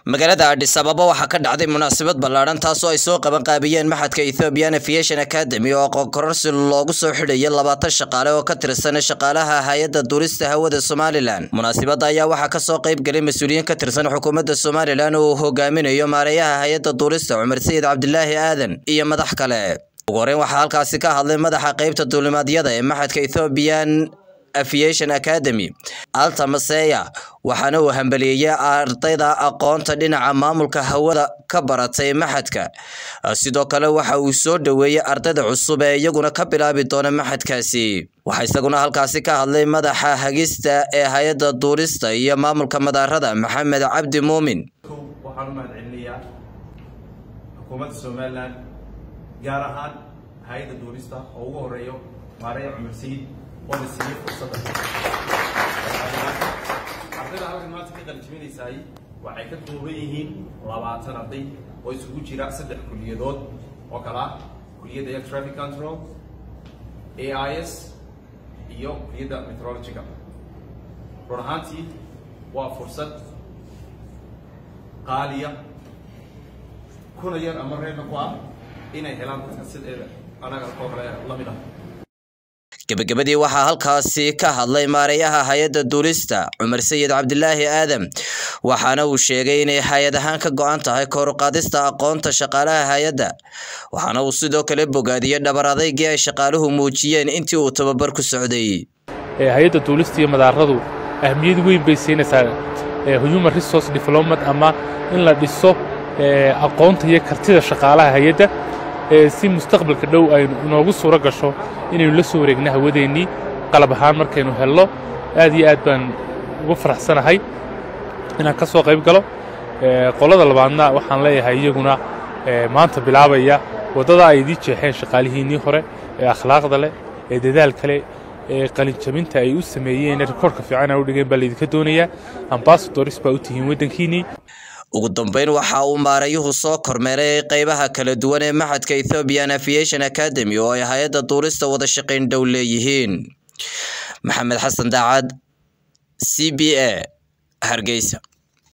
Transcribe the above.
magaalada adhis ababa waxaa ka dhacday munaasabad ballaadhan taasoo ay soo qaban qaabiyeen maxadka ethiopian aviation academy oo aqoon-kororsi loogu soo xidhayay labaatan shaqaale oo ka tirsan shaqaalaha hay-adda duulista hawada somalilan munaasabadda ayaa waxaa kasoo qayb galay mas-uuliyiin ka tirsan xukuumadda somalilan oo uu hogaaminayo maareeyaha hay-adda duulista cumar sayid cabdilaahi aadan iyo madax kale ugu horeyn waxaa halkaasi ka hadlay madaxa qeybta duulimaadyada ee maxadka ethiopian aviation academy alta maseya waxaana uu hambaliyeeyey ardayda aqoonta dhinaca maamulka hawada ka baratay maxadka sidoo kale waxa uu soo dhoweeyey ardayda cusub ee iyaguna ka bilaabi doona maxadkaasi waxaa isaguna halkaasi ka hadlay madaxa hagista ee hay-adda duulista iyo maamulka madaarada maxamed cabdi muumin waxaan u mahad celinayaa xukuumadda somalilan gaar ahaan hay-adda duulista oo ugu horeeyo maareya cumar sayid oo la siiyey fursadda ardayda halkan maanta ka qalijibinaysaay waxay ka kooban yihiin labaatan arday oo isugu jira saddex kuliyadood oo kala ah kuliyadda air traffic control a i s iyo kuliyadda meteorological run ahaantii waa fursad qaaliya kuna yar ama reerna ku ah inay helaan dadka sideeda anaga oo kale la mid ah gebagabadii waxaa halkaasi ka hadlay maareeyaha hay-adda duulista cumar sayid cabdilaahi aadam waxaana uu sheegay inay hay-ad ahaan ka go-an tahay kooruqaadista aqoonta shaqaalaha hay-adda waxaana uu sidoo kale bogaadiyey dhabar adaygii ay shaqaaluhu muujiyeen intii uu tababar ku socday hay-adda duulista iyo madaaradu ahmiyad weyn bay siinaysaa human resource development ama in la dhiso aqoonta iyo kartida shaqaalaha hay-adda si mustaqbalka dhow aynu inoogu suuro gasho inaynu la soo wareegno hawadeennii qalab ahaan markaynu helno aad iyo aad baan ugu faraxsanahay inaan ka soo qayb galo qolada labaadna waxaan leeyahay iyaguna maanta bilaabaya waddada ay idii jeexeen shaqaalihiinnii hore ee akhlaaqda leh ee dadaal kale ee qalinjabinta ay u sameeyeen rikoorka fiican ay u dhigeen baa laydinka doonayaa ambasadoris baa u tihiin waddankiinnii ugu dambeyn waxa uu maarayuhu soo kormeeray qeybaha kala duwan ee maxadka ethiopian aviation academy oo ay hay-adda duulista wada shaqayn dhow leeyihiin maxamed xasan daacad c b a hargeysa